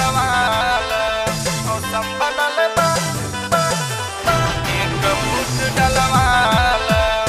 डलवाल मौसम बनल बा बा, बा, एक मुठ डलवाल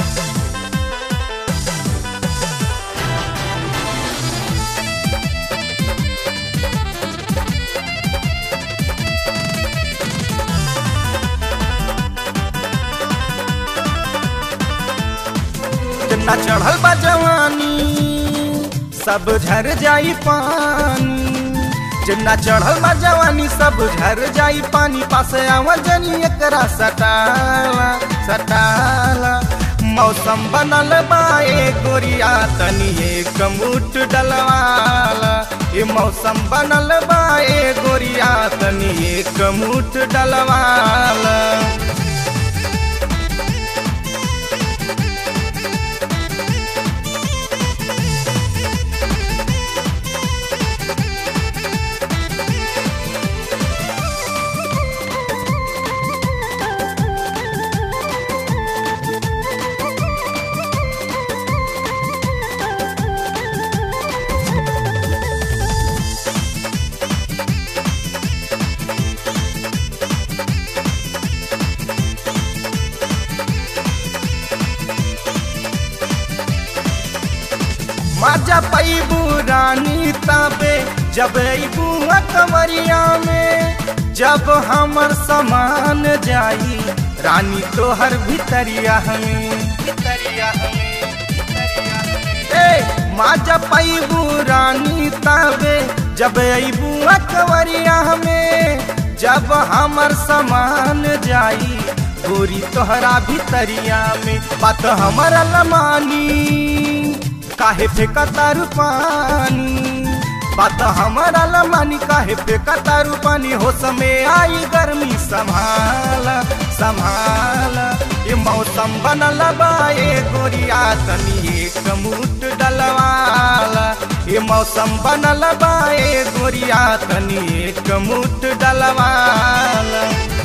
जितना चढ़ल बा जवानी सब झर जाई पानी जितना चढ़ल बा जवानी सब झर जाई पानी पास आवर जनी एकरा सटाला सटाला मौसम बनल बा ए गोरिया तनी एक मुठ डलवाला ये मौसम बनल बा ए गोरिया तनी एक मुठ डलवाला मजा पैबू रानी तबे जब अबू कमरिया में जब हमर समान जाई रानी तोहर भितरिया हमें भितरिया हमें ए मजा पैबू रानी तबे जब अबू कमरिया में जब हमर समान जाई गोरी तोहरा भितरिया में बात हमारा लमानी काहे फेंका तारू पानी बात हमारा लमानी काहे फेंका तारू पानी हो समय आई गर्मी संभाला संभाला ये मौसम बनल बा ए गोरिया तनी एक मुठ डलवाला ये मौसम बनल बा ए गोरिया तनी एक मुठ डलवाला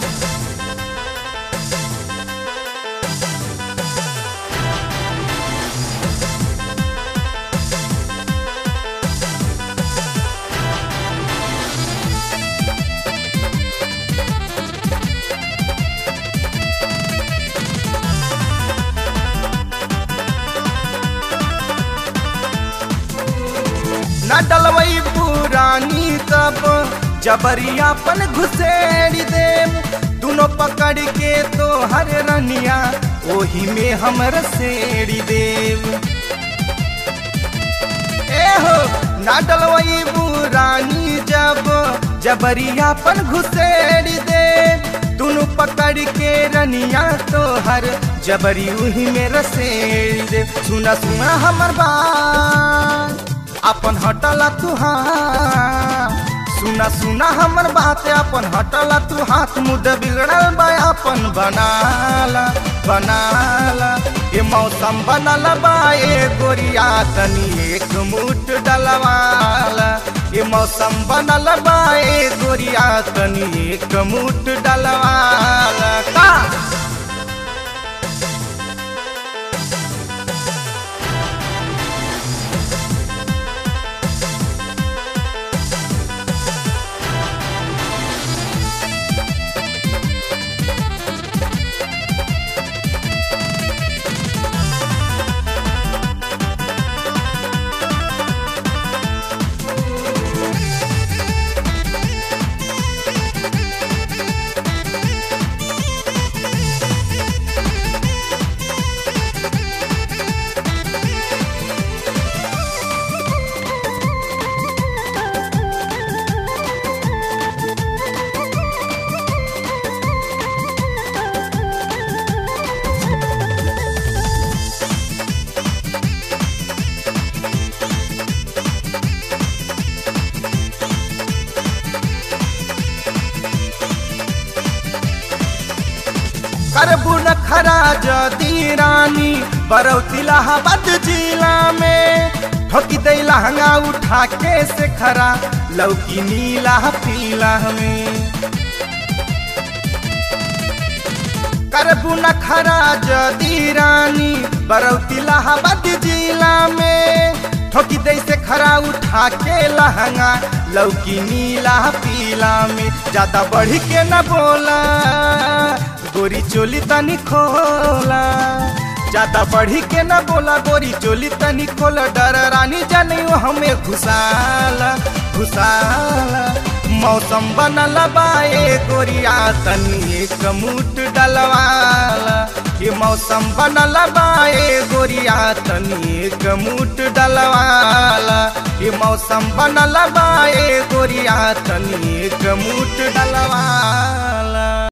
न डलवई पुरानी तब जबरियापन घुसेड़ देम दोनों पकड़ के तो हर रनिया ओही में हमर सेड़ी देव ए हो न डलवई पुरानी जब जबरियापन घुसेड़ दे दोनों पकड़ के रनिया तो हर जबरी उही में रसेड़ दे सुना सुना हमर बात अपन हटला तुहार सुना सुना हमर बात अपन हटला तू हाथ मुद बिगड़ल बा अपन बनाला बनाला ये मौसम बनल बा ए गोरिया तनी एक मुठ डलवाला ये मौसम बनल बा ए गोरिया तनी एक मुठ डलवाला का करबू न खरा जदी रानी बरौतिलाहाबाद जिला में ठोकी दे लहंगा उठा के से खरा लौकी नीला पीला में करबू न खरा जदी रानी बरौतिलाहाबाद जिला में ठोकी दे से खरा उठा के लहंगा लौकी नीला पीला में ज्यादा बढ़ के न बोला गोरी चोली तनी खोला ज्यादा बढ़ी के न बोला गोरी चोली तनी खोला डर रानी जानी हमें घुसाला घुसाला मौसम बनल बाए गोरिया तनी एक मुठ डलवाला ये मौसम बनल बाए गोरिया तनी एक मुठ डलवाला ये मौसम बनल बाए गोरिया तनी एक मुठ डलवाला